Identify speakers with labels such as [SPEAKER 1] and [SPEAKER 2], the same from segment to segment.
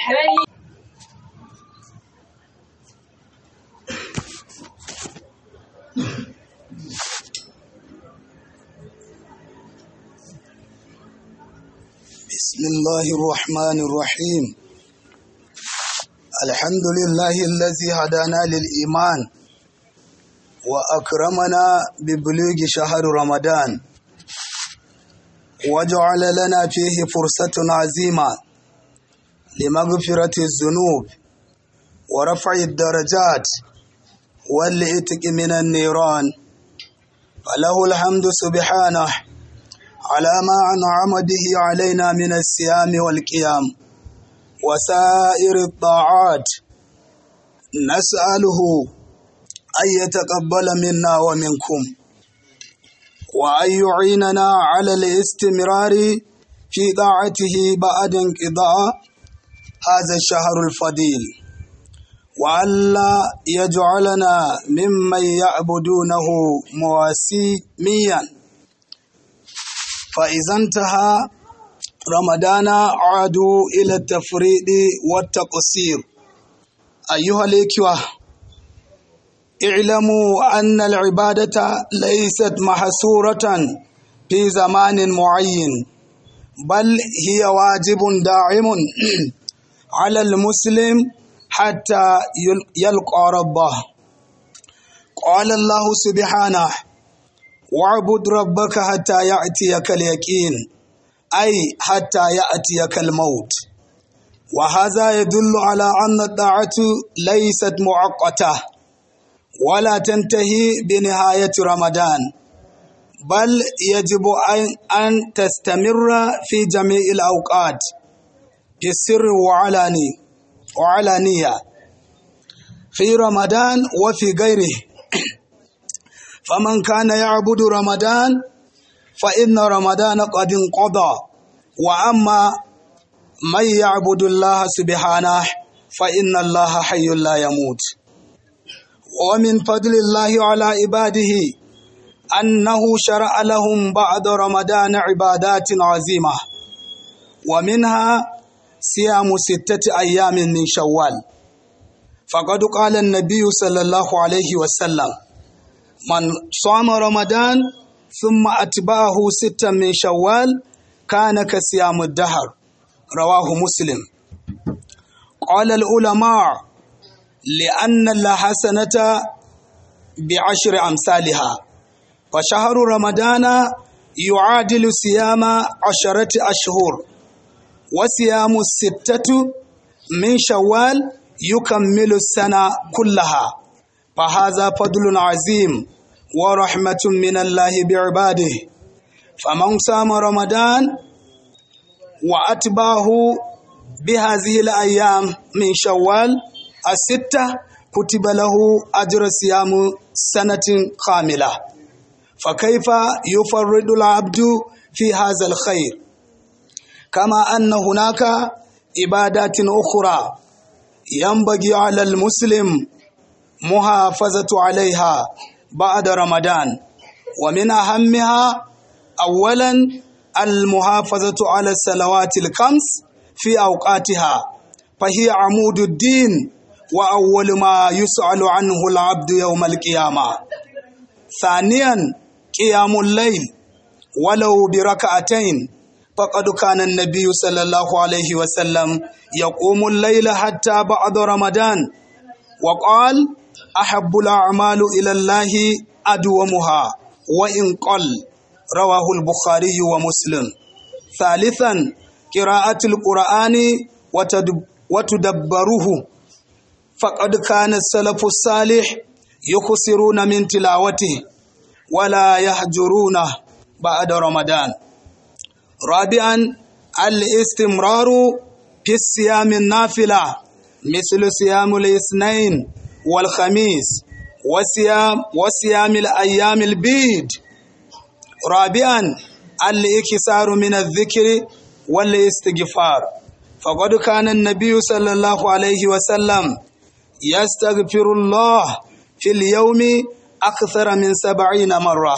[SPEAKER 1] الرحيم
[SPEAKER 2] بسم الله الرحمن الرحيم الحمد لله الذي هدانا للإيمان وأكرمنا ببلوغ شهر رمضان وجعل لنا فيه فرصة عظيمة لمغفرة الذنوب ورفع الدرجات والعتق من النيران فله الحمد سبحانه على ما أنعم به علينا من الصيام والقيام وسائر الطاعات نسأله أن يتقبل منا ومنكم وأن يعيننا على الاستمرار في طاعته بعد انقضاء هذا الشهر الفضيل وألا يجعلنا ممن يعبدونه مواسميا فإذا انتهى رمضان عادوا إلى التفريط والتقصير أيها الإخوة اعلموا أن العبادة ليست محصورة في زمان معين بل هي واجب داعم على المسلم حتى يلقى ربه قال الله سبحانه واعبد ربك حتى يأتيك اليقين أي حتى يأتيك الموت وهذا يدل على أن الطاعة ليست مؤقتة ولا تنتهي بنهاية رمضان بل يجب أن تستمر في جميع الأوقات في السر وعلاني وعلانية في رمضان وفي غيره فمن كان يعبد رمضان فإن رمضان قد انقضى وأما من يعبد الله سبحانه فإن الله حي لا يموت ومن فضل الله على عباده أنه شرع لهم بعد رمضان عبادات عظيمة ومنها صيام ستة أيام من شوال فقد قال النبي صلى الله عليه وسلم من صام رمضان ثم أتبعه ستا من شوال كان كصيام الدهر رواه مسلم قال العلماء لأن الحسنة بعشر أمثالها فشهر رمضان يعادل صيام عشرة أشهر وصيام الستة من شوال يكمل السنة كلها فهذا فضل عظيم ورحمة من الله بعباده فمن صام رمضان وأتباه بهذه الأيام من شوال الستة كتب له أجر صيام سنة كاملة فكيف يفرد العبد في هذا الخير كما أن هناك عبادات أخرى ينبغي على المسلم محافظة عليها بعد رمضان ومن أهمها أولا المحافظة على الصلوات الخمس في أوقاتها فهي عمود الدين وأول ما يسأل عنه العبد يوم القيامة ثانيا قيام الليل ولو بركعتين فقد كان النبي صلى الله عليه وسلم يقوم الليل حتى بعد رمضان وقال أحب الأعمال إلى الله أدومها وإن قل رواه البخاري ومسلم ثالثا قراءة القرآن وتدبره فقد كان السلف الصالح يخسرون من تلاوته ولا يهجرونه بعد رمضان رابعا الاستمرار في الصيام النافلة مثل صيام الاثنين والخميس وصيام وصيام الأيام البيض رابعا الاكثار من الذكر والاستغفار فقد كان النبي صلى الله عليه وسلم يستغفر الله في اليوم أكثر من سبعين مرة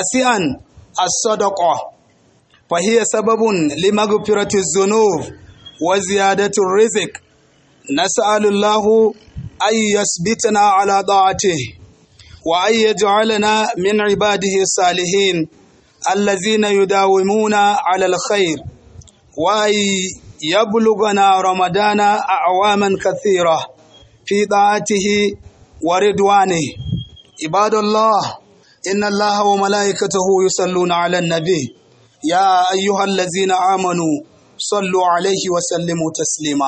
[SPEAKER 2] تاسعا الصدقة فهي سبب لمغفرة الذنوب وزيادة الرزق نسأل الله أن يثبتنا على طاعته وأن يجعلنا من عباده الصالحين الذين يداومون على الخير وأن يبلغنا رمضان أعواما كثيرة في طاعته ورضوانه عباد الله إن الله وملائكته يصلون على النبي يا أيها الذين آمنوا صلوا عليه وسلموا تسليما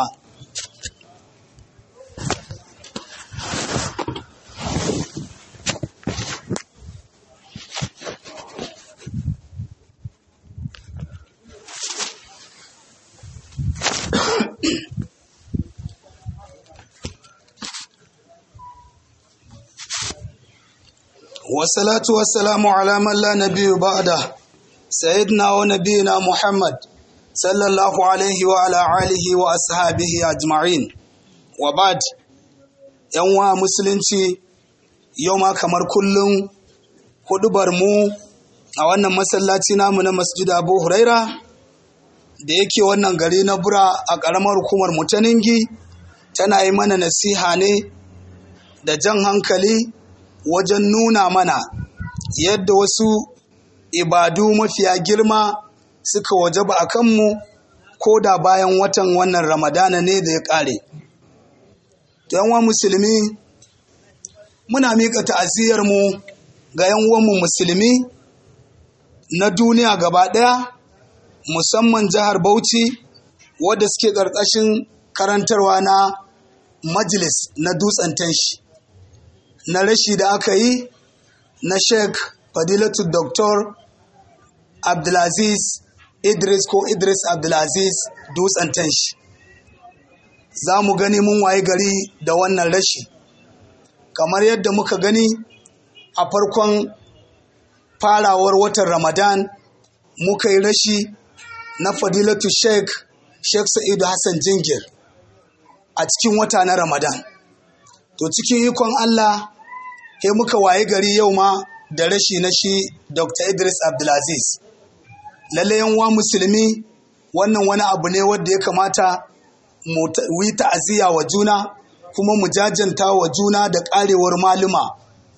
[SPEAKER 2] والصلاة والسلام على من لا نبي بعده سيدنا ونبينا محمد صلى الله عليه وعلى آله وأصحابه أجمعين وبعد يوم musulunci yau ma kamar kullum hudubar mu a wannan masallaci namu na masjid Abu Huraira da yake wannan gari na bura a ƙaramar hukumar mutaningi tana yi mana nasiha ne da jan hankali wajen nuna mana yadda wasu ibadu mafiya girma suka wajaba a kanmu ko da bayan watan wannan ramadana ne da ya ƙare. yanwa musulmi muna miƙa ta'aziyarmu ga yanwanmu musulmi na duniya gaba ɗaya musamman jihar bauchi wadda suke ƙarƙashin karantarwa na majalis na dutsen tanshi na rashi da aka yi na sheikh fadilatu dr abdulaziz idris ko idris abdulaziz dutsen tanshi za mu gani mun waye gari da wannan rashi kamar yadda muka gani a farkon farawar watan ramadan muka yi rashi na fadilatu sheikh sheikh sa'idu hassan jingir a cikin wata na ramadan to cikin ikon allah he muka waye gari yau ma da rashi na shi dr idris abdulaziz lalle yanwa musulmi wannan wani abu ne wanda ya kamata mu yi ta'aziyya wa juna kuma mu jajanta wa juna da karewar maluma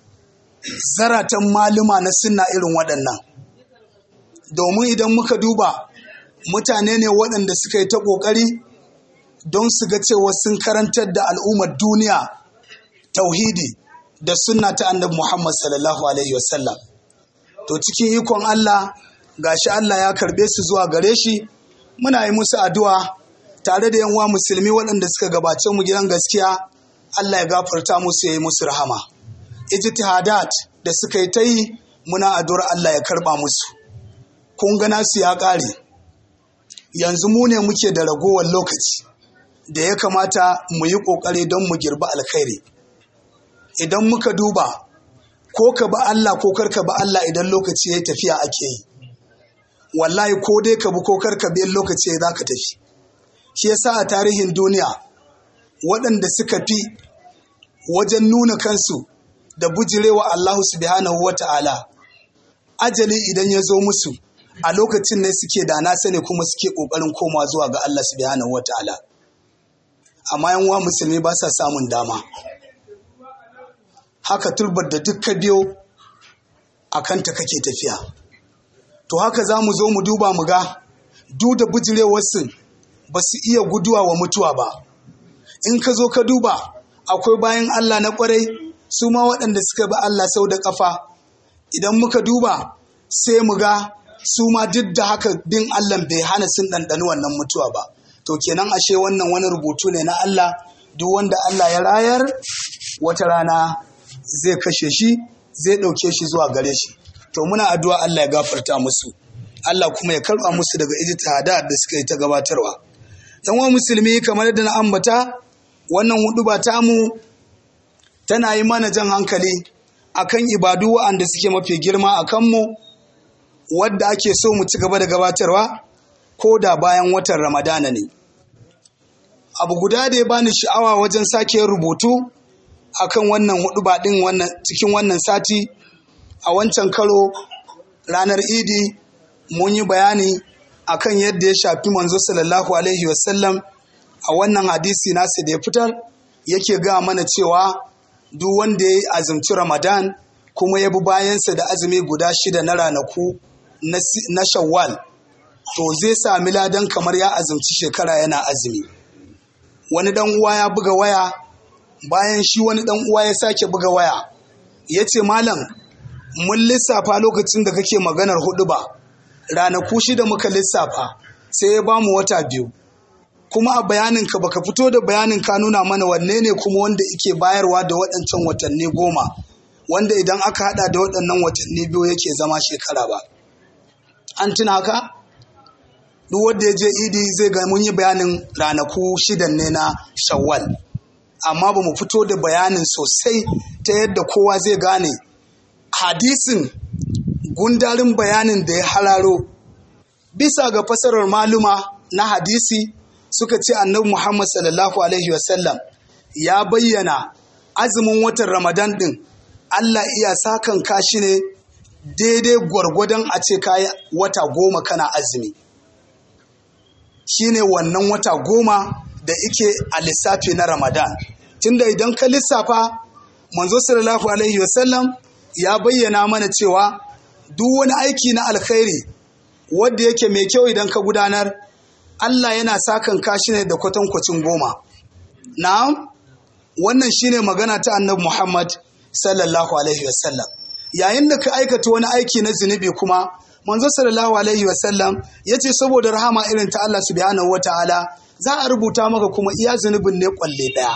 [SPEAKER 2] zaratan maluma na sunna irin waɗannan domin idan muka duba mutane ne waɗanda suka yi ta ƙoƙari don su ga cewa sun karantar da al'ummar duniya tauhidi da sunna ta annabi Muhammad sallallahu alaihi wasallam to cikin ikon Allah gashi Allah ya karbe su zuwa gare shi muna yi musu addu'a tare da yanwa musulmi waɗanda suka gabace mu gidan gaskiya Allah ya gafarta musu ya yi musu rahama ijtihadat da suka yi ta yi muna addu'ar Allah ya karba musu kun ga nasu ya ƙare yanzu mu ne muke da ragowar lokaci da ya kamata mu yi ƙoƙari don mu girbi alkhairi idan muka duba ko ka ba Allah ko karka ba Allah idan lokaci ya tafiya ake yi wallahi ko dai ka bi ko karka bi lokaci za ka tafi shi yasa a tarihin duniya waɗanda suka fi wajen nuna kansu da bujirewa Allah subhanahu wa ta'ala ajali idan ya zo musu a lokacin ne suke da na sani kuma suke ƙoƙarin koma zuwa ga Allah subhanahu wa ta'ala amma yan uwa musulmi ba sa samun dama haka turbar da duk ka biyo a kanta kake tafiya to haka za mu zo mu duba mu ga duk da bujirewarsu ba su iya guduwa wa mutuwa ba in ka zo ka duba akwai bayan Allah na kwarai su ma waɗanda suka bi Allah sau da ƙafa idan muka duba sai mu ga su ma duk da haka bin Allah bai hana sun ɗanɗani wannan mutuwa ba to kenan ashe wannan wani rubutu ne na Allah duk wanda Allah ya rayar wata rana zai kashe shi zai ɗauke shi zuwa gare shi to muna addu'a Allah ya gafarta musu Allah kuma ya karɓa musu daga ijtihada da suka yi ta gabatarwa yan wa musulmi kamar yadda na ambata wannan hudu ba tamu tana yi mana jan hankali akan ibadu wa'anda suke mafi girma a kanmu wadda ake so mu ci gaba da gabatarwa ko da bayan watan ramadana ne abu guda da ya bani sha'awa wajen sake rubutu akan wannan hudu din wannan cikin wannan sati a wancan karo ranar idi mun yi bayani akan yadda ya shafi manzo sallallahu alaihi wasallam a wannan hadisi nasu da ya fitar yake ga mana cewa duk wanda ya azumci ramadan kuma ya bi bayansa da azumi guda shida na ranaku na shawwal to zai sami ladan kamar ya azumci shekara yana azumi wani dan uwa ya buga waya bayan shi wani dan uwa ya sake buga waya ya ce malam mun lissafa lokacin da kake maganar hudu ba ranaku shida muka lissafa sai ya bamu wata biyu kuma a bayaninka baka fito da bayanin ka nuna mana wanne ne kuma wanda ike bayarwa da waɗancan watanni goma wanda idan aka hada da waɗannan watanni biyu yake zama shekara ba an tuna haka duk wanda ya je idi zai ga mun yi bayanin ranaku shidan ne na shawwal amma ba mu fito da bayanin sosai ta yadda kowa zai gane hadisin gundarin bayanin da ya hararo bisa ga fasarar maluma na hadisi suka ce annabi muhammad sallallahu alaihi wasallam ya bayyana azumin watan ramadan din allah iya sakan kashi ne daidai gwargwadon a ce kayi wata goma kana azumi shine wannan wata goma da ike a lissafi na ramadan tunda idan ka lissafa manzo sallallahu alaihi wasallam ya bayyana mana cewa duk wani aiki na alkhairi wadda yake mai kyau idan ka gudanar Allah yana sakan kashi ne da kwatankwacin goma na'am wannan shine magana ta annabi Muhammad sallallahu alaihi wasallam yayin da ka aikata wani aiki na zunubi kuma manzo sallallahu alaihi wasallam yace saboda rahama irin ta Allah subhanahu wataala za a rubuta maka kuma iya zunubin ne kwalle daya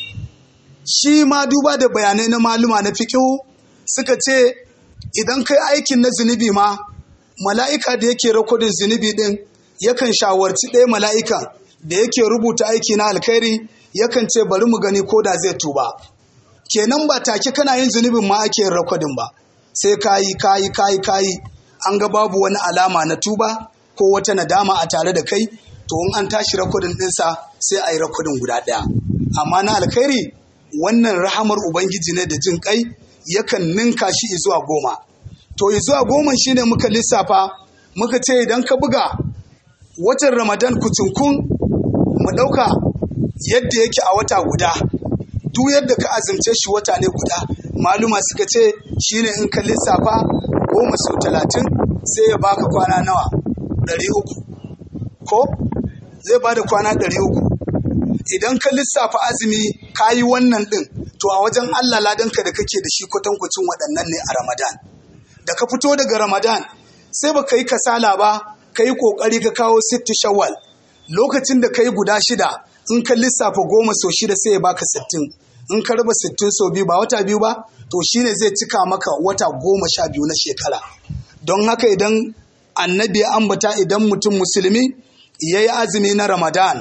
[SPEAKER 2] shi ma duba da bayanai na maluma na fiqhu suka ce idan kai aikin na zunubi ma mala'ika da yake rakodin zunubi din yakan shawarci ɗaya mala'ikan da yake rubuta aiki na alkhairi yakan ce bari mu gani ko da zai tuba kenan ba take kana yin zunubin ma ake yin rakodin ba sai kayi kayi kayi kayi an ga babu wani alama na tuba ko wata nadama a tare da kai to in an tashi rakodin ɗinsa sai a yi rakodin guda ɗaya amma na alkhairi wannan rahamar ubangiji ne da jin kai yakan ninka shi zuwa goma to zuwa goma shine muka lissafa muka ce idan ka buga watan ramadan kucinkun mu ɗauka yadda yake a wata guda duk yadda ka azumce shi wata ne guda maluma suka ce shine in ka lissafa goma sau talatin sai ya baka kwana nawa ɗari uku ko zai bada kwana ɗari uku idan ka lissafa azumi ka yi wannan ɗin to a wajen allah ladanka da kake da shi kwatankwacin waɗannan ne a ramadan da ka fito daga ramadan sai ba ka yi kasala ba ka yi ƙoƙari ka kawo sitti shawwal lokacin da ka yi guda shida in ka lissafa goma sau shida sai ya baka sittin in ka raba sittin sau biyu ba wata biyu ba to shine zai cika maka wata goma sha biyu na shekara don haka idan annabi ya ambata idan mutum musulmi ya yi azumi na ramadan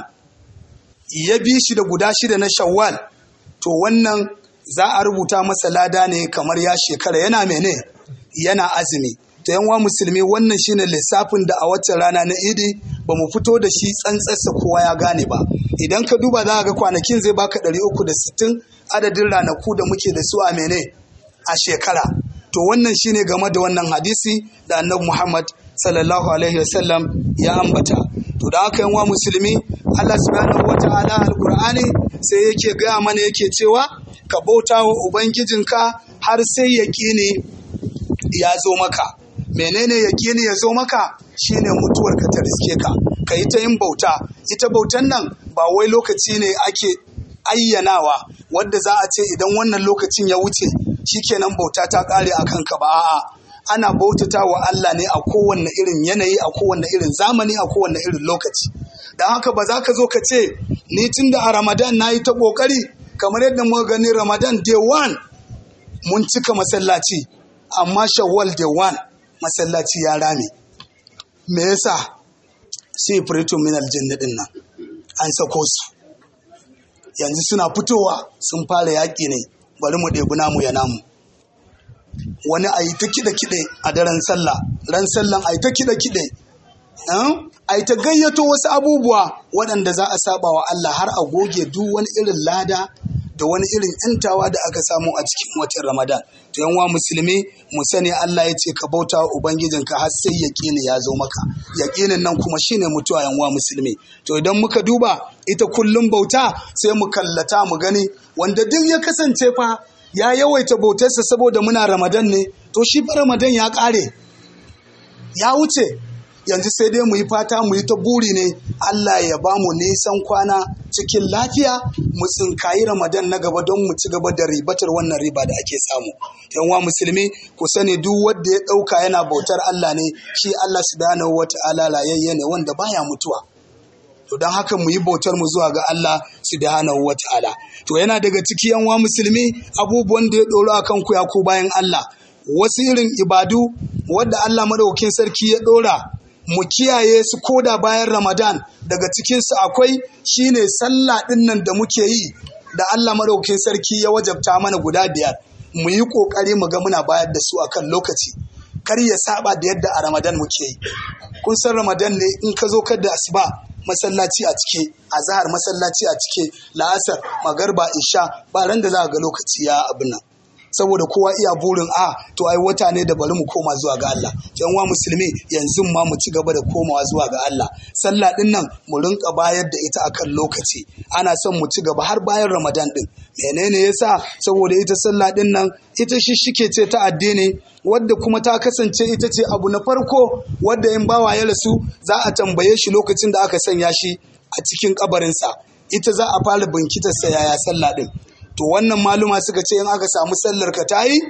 [SPEAKER 2] ya bi shi da guda shida na shawwal to wannan za a rubuta masa lada ne kamar ya shekara yana mene yana azumi ta yanwa musulmi wannan shine lissafin da a waccan rana na idi ba mu fito da shi tsantsarsa kowa ya gane ba idan ka duba za ga kwanakin zai baka 360 adadin ranaku da muke da su a mene a shekara to wannan shine game da wannan hadisi da annabi muhammad sallallahu alaihi wasallam ya ambata to da haka yanwa musulmi allah subhanahu wata'ala alqur'ani sai yake gaya mana yake cewa ka bauta wa ubangijinka har sai yaƙini ya zo maka menene yaƙini ya zo maka shine mutuwar ka ta riske ka ka yi ta yin bauta ita bautan nan ba wai lokaci ne ake ayyanawa wadda za a ce idan wannan lokacin ya wuce shikenan bauta ta ƙare a kanka ba a'a ana bautata wa Allah ne a kowanne irin yanayi a kowanne irin zamani a kowanne irin lokaci don haka ba za ka zo ka ce ni tun da a ramadan na yi ta ƙoƙari kamar yadda muka gani ramadan day one mun cika masallaci amma shawwal day one masallaci ya rame me yasa sai furito min aljanna din nan an sako su yanzu suna fitowa sun fara yaƙi ne bari mu ɗebi namu ya namu wani a yi ta kiɗe-kiɗe a daren sallah ran sallan a yi ta kiɗe-kiɗe a yi ta gayyato wasu abubuwa waɗanda za a saba wa Allah har a goge duk wani irin lada da wani irin ‘yantawa da aka samu a cikin watan Ramadan. To yanwa musulmi mu sani Allah ya ce ka bauta wa Ubangijinka har sai yaƙini ya zo maka. Yaƙinin nan kuma shine mutuwa yanwa musulmi. To idan muka duba ita kullum bauta sai mu kallata mu gani wanda duk ya kasance fa ya yawaita bautarsa saboda muna Ramadan ne to shi fa Ramadan ya ƙare. Ya wuce yanzu sai dai mu yi fata mu yi ta buri ne Allah ya ba mu nisan kwana cikin lafiya mu tsinkayi Ramadan na gaba don mu ci gaba da ribatar wannan riba da ake samu. Yanwa musulmi ku sani duk wanda ya ɗauka yana bautar Allah ne shi Allah subhanahu wata'ala layayye ne wanda baya mutuwa. To don haka mu yi bautar mu zuwa ga Allah subhanahu wata'ala. To yana daga ciki yanwa musulmi abubuwan da ya ɗoro a kan ku ya ku bayan Allah. Wasu irin ibadu wadda Allah madaukakin sarki ya ɗora mu kiyaye su koda bayan Ramadan daga cikinsu akwai shine sallah ɗin nan da muke yi da Allah maɗaukin sarki ya wajabta mana guda biyar mu yi ƙoƙari mu ga muna bayar da su akan lokaci kar ya saba da yadda a Ramadan muke yi kun san Ramadan ne in ka zo kar da asuba masallaci a cike azhar masallaci a cike la'asar magarba isha ba ran da za ga lokaci ya abin nan saboda kowa iya burin a to ai wata ne da bari mu koma zuwa ga Allah yan wa musulmi yanzu ma mu ci gaba da komawa zuwa ga Allah sallah din nan mu rinka bayar da ita akan lokaci ana son mu ci gaba har bayan Ramadan din menene yasa saboda ita sallah din nan ita shishike ce ta addini wadda kuma ta kasance ita ce abu na farko wadda in bawa ya rasu za a tambaye shi lokacin da aka sanya shi a cikin kabarinsa ita za a fara binkitarsa yaya sallah din to wannan maluma suka ce in aka samu sallar ka ta yi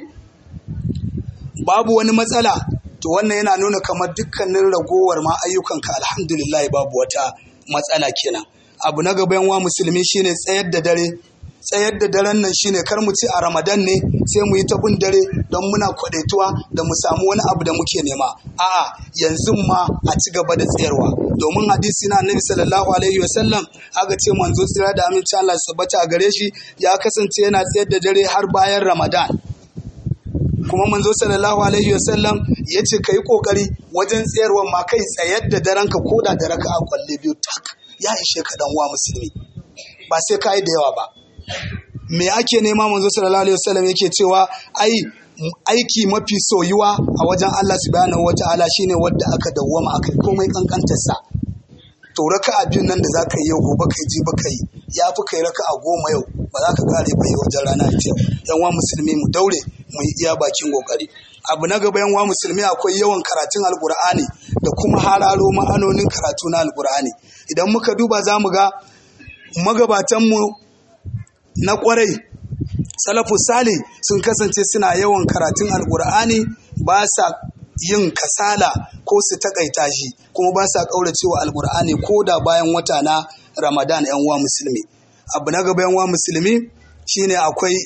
[SPEAKER 2] babu wani matsala to wannan yana nuna kamar dukkanin ragowar ma ayyukanka alhamdulillah babu wata matsala kenan abu na gaban wa musulmi shine tsayar da dare tsayar da daren nan shine kar mu ci a ramadan ne sai mu yi ta bin dare don muna kwadaituwa da mu samu wani abu da muke nema a'a yanzu ma a ci gaba da tsayarwa domin hadisi na annabi sallallahu alaihi wasallam aka ce manzo tsira da aminci Allah sabbata a gare shi ya kasance yana tsayar da dare har bayan ramadan kuma manzo sallallahu alaihi wasallam ya ce ka yi kokari wajen tsayarwa ma kai tsayar da daren ka koda da raka'a kwalle biyu tak ya ishe ka dan wa musulmi ba sai ka yi da yawa ba me ake nema manzo sallallahu alaihi wasallam yake cewa ai aiki mafi soyuwa a wajen Allah subhanahu wataala shine wanda aka dawwama akai komai kankantar sa to raka'a biyun nan da zaka yi yau gobe kai ji baka yi ya fi kai raka'a goma yau ba za ka kare ba yi wajen rana ita yan wa musulmi mu daure mu yi iya bakin kokari abu na gaba yan wa musulmi akwai yawan karatun alkur'ani da kuma hararo ma'anonin karatu na alkur'ani idan muka duba za mu ga magabatanmu na kwarai salafu sali sun kasance suna yawan karatun alkur'ani ba sa yin kasala ko su takaita shi kuma ba sa kauracewa alkur'ani ko da bayan wata na ramadan yan uwa musulmi abu na gaba yan uwa musulmi shine akwai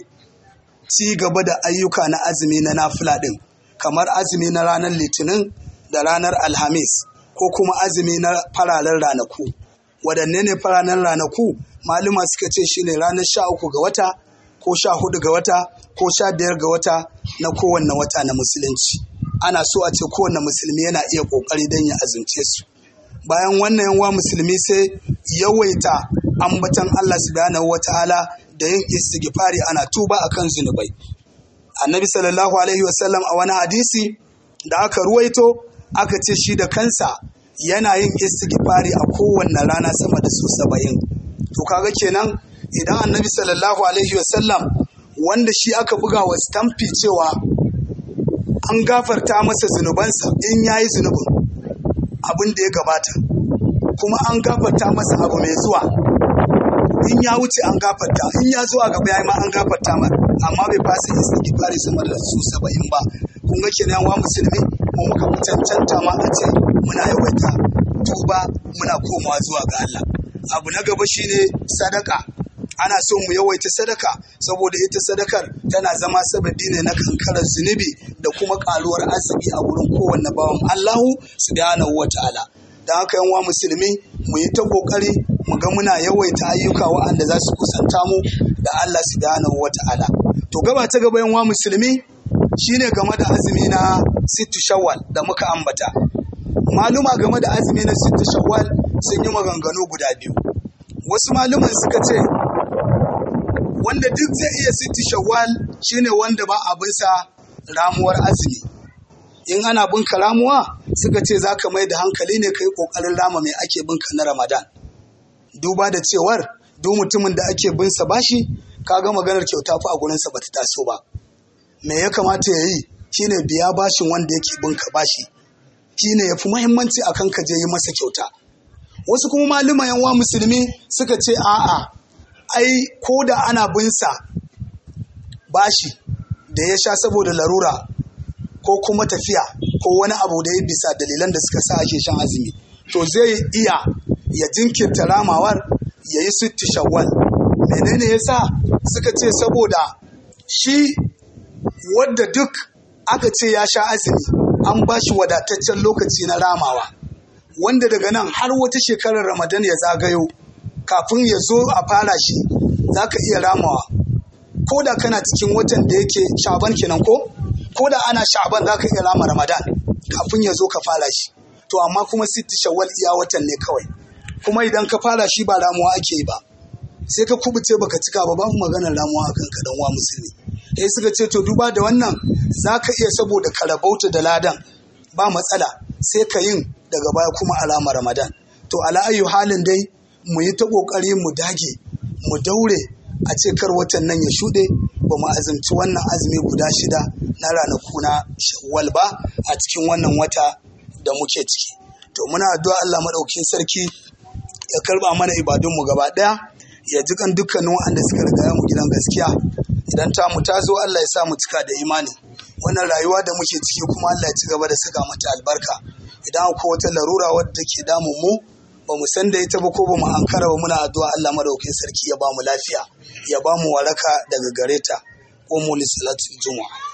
[SPEAKER 2] ci gaba da ayyuka na azumi na nafila din kamar azumi na ranar litinin da ranar alhamis ko kuma azumi na fararen ranaku waɗanne ne fararen ranaku maluma suka ce shine ranar sha uku ga wata ko sha hudu ga wata ko sha biyar ga wata na kowanne wata na musulunci ana so a ce kowanne musulmi yana iya kokari don ya azumce su bayan wannan yanwa musulmi sai yawaita ambatan Allah subhanahu wataala da yin istighfari ana tuba akan zunubai annabi sallallahu alaihi wasallam a wani hadisi da aka ruwaito aka ce shi da kansa yana yin istighfari a kowanne rana sama da su saba'in to kaga kenan idan annabi sallallahu alaihi wasallam wanda shi aka buga wa stamfi cewa an gafarta masa zunubansa in ya yi zunubin abin da ya gabata kuma an gafarta masa abu mai zuwa in ya wuce an gafarta in ya zuwa gaba ya ma an gafarta ma amma bai fasa istighfari sama da su saba'in ba kun ga kenan wa musulmi mu muka fi cancanta ma a ce muna yawaita tuba muna komawa zuwa ga Allah abu na gaba shine sadaka ana so mu yawaita sadaka saboda ita sadakar tana zama sababi ne na kankarar zunubi da kuma karuwar arziki a wurin kowanne bawan Allahu subhanahu wataala da haka yan wa musulmi mu yi ta kokari mu ga muna yawaita ayyuka wa'anda za su kusanta mu da Allah subhanahu wataala to gaba ta gaba yan wa musulmi shine game da azumi na sittu shawwal da muka ambata maluma game da azumi na sittu shawwal sun yi maganganu guda biyu wasu maluman suka ce wanda duk zai iya sitti shawwal shine wanda ba abinsa ramuwar azumi in ana binka ramuwa suka ce za ka mai da hankali ne ka yi ƙoƙarin rama mai ake binka na ramadan duba da cewar duk mutumin da ake binsa bashi kaga maganar kyauta fa a gurinsa bata taso ba me ya kamata ya yi shine biya bashin wanda yake binka bashi shine ya fi muhimmanci akan ka je yi masa kyauta wasu kuma malama yanwa musulmi suka ce a'a ai ko da ana binsa bashi da ya sha saboda larura ko kuma tafiya ko wani abu da ya bisa dalilan da suka sa ake shan azumi to zai iya ya jinkirta ramawar ya yi sitti shawwal menene ya sa suka ce saboda shi wadda duk aka ce ya sha azumi an ba shi wadataccen lokaci na ramawa wanda daga nan har wata shekarar ramadan ya zagayo kafin ya zo a fara shi za ka iya ramawa ko da kana cikin watan da yake shaban kenan ko ko da ana sha'ban za ka iya rama ramadan kafin ya zo ka fara shi to amma kuma sitti shawwal iya watan ne kawai kuma idan ka fara shi ba ramuwa ake yi ba sai ka kubuce baka cika ba babu maganar ramuwa akan ka dan wa musulmi eh suka ce to duba da wannan za ka iya saboda ka rabauta da ladan ba matsala sai ka yin daga baya kuma alama ramadan to ala ayyu halin dai mu yi ta kokari mu dage mu daure a ce kar watan nan ya shuɗe ba mu azumci wannan azumi guda shida na ranaku na shawwal ba a cikin wannan wata da muke ciki to muna addu'a Allah madaukakin sarki ya karba mana ibadunmu gaba ɗaya ya ji kan dukkanin waɗanda suka riga mu gidan gaskiya idan ta mu ta zo Allah ya sa mu cika da imani wannan rayuwa da muke ciki kuma Allah ya ci gaba da saka mata albarka idan akwai wata larura wadda ke damun mu ba mu san da ita ba ko ba mu ankara ba muna addu'a Allah madaukakin sarki ya ba mu lafiya ya ba mu waraka daga gare ta ko mu lisalatul juma'a